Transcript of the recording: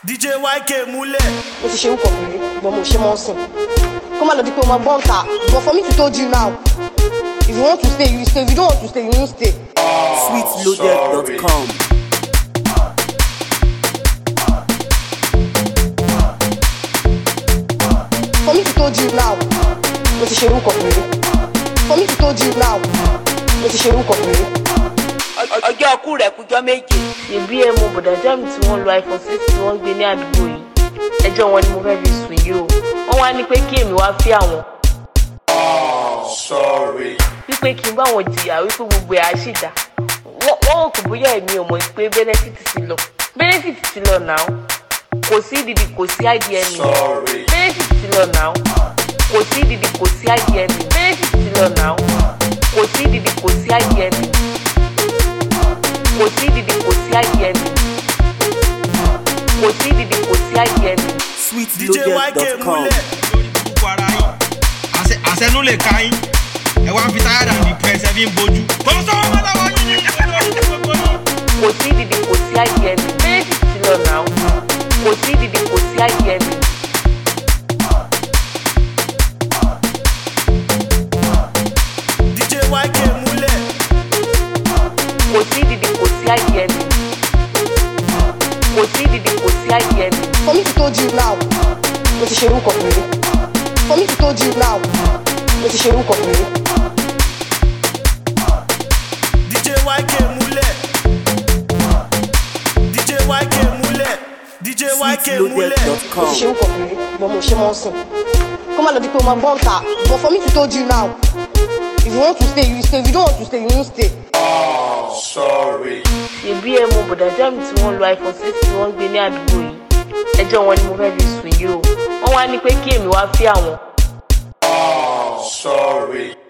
DJ YK múlẹ̀. mo ti ṣe ń kọ̀ọ̀kan rí but mo ṣe mọ́ sìn kó má lọ di pé o máa gbọ́n ta but for me to told you now if you want to stay you stay if you don't want to stay you won't stay. sweetloaded.com. for me to told you now mo ti ṣe ń kọ̀ọ̀kan rí for me to told you now mo ti ṣe ń kọ̀ọ̀kan rí. ọjọ́ ọkú rẹ̀ kújọ́ méje. ṣèbí ẹ mọ bọ̀dà jáàmù tí wọ́n lo iphone six tí wọ́n gbé ní àdúgbò yìí ẹjọ́ wọn ni mo fẹ́ fi sùn yìí o wọ́n wá ní pé kí èmi wá fí àwọn Sorry. wípé kí n bá wọn jìyà wípé gbogbo ẹ̀ á sì dá wọ́n wọ́n rò kò bóyá èmi ò mọ̀ pé benefit ti lọ benefit ti lọ náà kò sí ìdìdì kò sí idm Sorry. benefit ti lọ náà kò sí ìdìdì kò sí idm benefit ti lọ náà kò sí ìdìdì kò sí idm kò sí ìdìdì kò sí idm kò sí ìdìdì kò sí idm. DJ YK sweetloaded.com. múlẹ̀. lórí burúkú ara yín àṣẹ àṣẹ ló lè ka yín ẹ wá ń fi táyà dàbí pẹ́ẹ́sẹ́ fi ń bojú. kò sọ́wọ́ bá lọ́wọ́ yín ní ẹgbẹ́ lórí gbogbo yín. kò sí ìdìdì kò sí idm benefit ti lọ náà kò sí ìdìdì kò sí idm. DJ YK múlẹ̀. kò sí ìdìdì kò sí idm kò sí ìdìdì kò sí idm. for me to told you now mo ti ṣe ń kọ̀ọ̀kan rí for me to told you now mo ti ṣe ń kọ̀ọ̀kan rí. DJ YK múlẹ̀. DJ YK múlẹ̀. DJ YK múlẹ̀. mo sweetloaded.com. ti ṣe ń kọ̀ọ̀kan rí but mo ṣe mọ́ sìn kó má lọ di pé o máa gbọ́n ta but for me to told you now if you want to stay you stay if you don't want to stay you won't stay. Sorry. ṣèbí ẹ mọ bọ̀dà jáàmù tí wọ́n lo iphone six tí wọ́n gbé ní àdúgbò yìí ẹjọ́ wọn ni mo fẹ́ fi sùn yìí o wọ́n wá ní pé kí èmi wá fí àwọn Sorry.